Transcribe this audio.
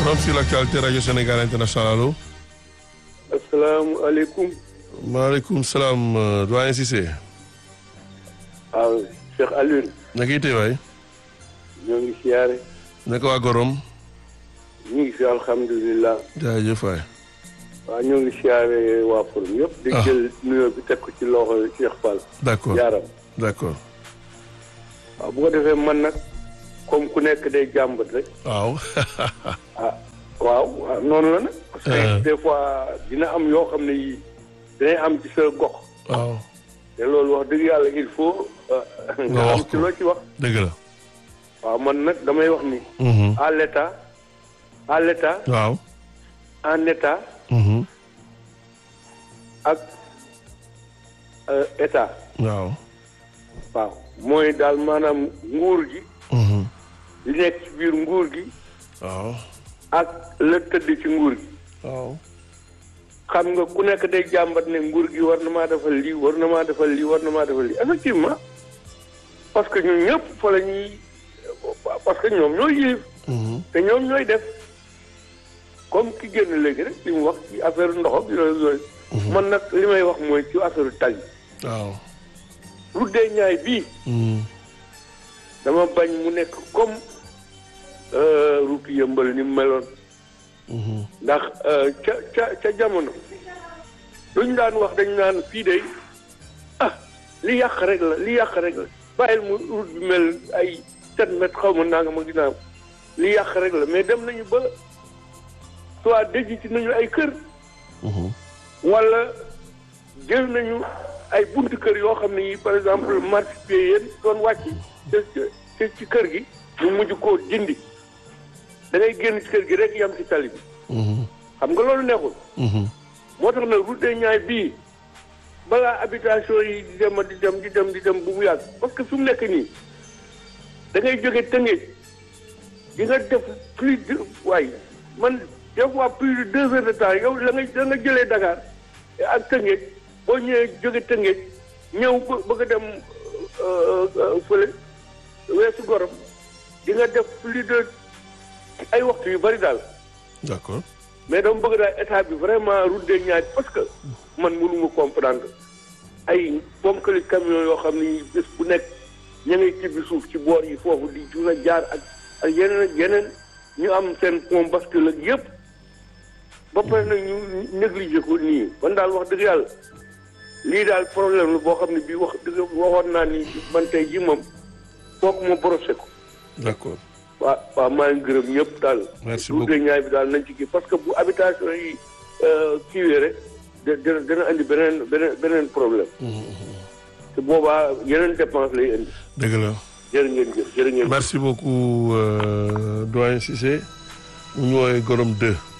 Forum sur l'actualité Radio Sénégal International allo. asalaamaaleykum. maaleykum salaam doyen Cissé. waaw Cheikh Alioune. naka itee waay. ñoo ngi siyaare. naka waa Gorom. ñu ngi fi alhamdulilah. jaajëf waay. waaw ñoo ngi siyaare waa Forum yëpp. di jël nuyoo bi teg ko ci loxo Cheikh Fall. d' accord jaaram. d' accord. waaw bu ko defee man nag comme ku nekk day jàmbat rek. waaw. ah waaw waaw noonu la nag. parce que des fois dina am yoo xam ne yii dinay am ci sa gox. waaw. te loolu wax dëgg yàlla il faut. nga wax am ci loo ci wax. dëgg la. waaw man nag damay wax ni. à l' état à l' état waaw. en état ak état. waaw. waaw mooy daal maanaam nguur gi. li nekk ci biir nguur gi. waaw. ak la tëdd ci nguur gi. waaw. xam nga ku nekk day jàmbat ne nguur gi war na maa defal lii war na maa defal lii war na maa defal lii effectivement parce que ñun ñëpp fa la ñuy parce que ñoom ñooy yilif te ñoom ñooy def comme ki génn léegi rek li mu wax ci affaire ndox ak yooyu yooyu man nag li may wax mooy ci affaire tali waaw. route des Niayes bii dama bañ mu nekk comme route yëmbal ni mu meloon ndax ca ca ca jamono luñ daan wax dañu naan fii de ah li yàq rek la li yàq rek la bàyyil mu route bi mel ay sept mètres xaw ma naa nga ma ginnaaw li yàq rek la mais dem nañu ba soit dëj ci nañu ay kër wala jël nañu ay buntu kër yoo xam ne yi par exemple marché yéen doon wàcc te ci kër gi ñu mujj koo dindi da ngay génn ci kër gi rek yam ci tali bi xam nga loolu neexul moo tax nag route des Niayes bii balaa habitation yi di dem di dem di dem di dem bu mu yàgg parce que fi mu nekk nii da ngay jóge Tëngéej di nga def plus de waaye man des fois plus de deux heures de temps yow la nga da nga jëlee Dakar ak Tëngéej boo ñëwee jóge Tëngéej ñëw bëgg a dem fële weesu gorom di nga def plus de ay waxtu yu bari daal. d' accord. mais dama bëgg daal état bi vraiment route des Niayes parce que man mënuma comprendre ay ponkali camion yoo xam ni bés bu nekk ña ngay tibbi suuf ci boor yi foofu di jur a jaar ak ak yeneen ak yeneen ñu am seen pont bascule ak yëpp ba pare nag ñu négligé ko nii man daal wax dëgg yàlla lii daal problème la boo xam ne bii wax dëgg waxoon naa ni man tey ji moom foog ma brosé ko. d' accord. waaw waaw maa ngi gërëm ñëpp daal. merci route des Niayes bi daal nañ ci kii parce que bu habitation yi kiiwee rek dina dina indi beneen beneen beneen problème. te boobaa yeneen dépense lay indi. dëgg la. jërë ngeen jëf jërë ngeen merci beaucoup doyen Cissé mu ñu woowee Gorom 2.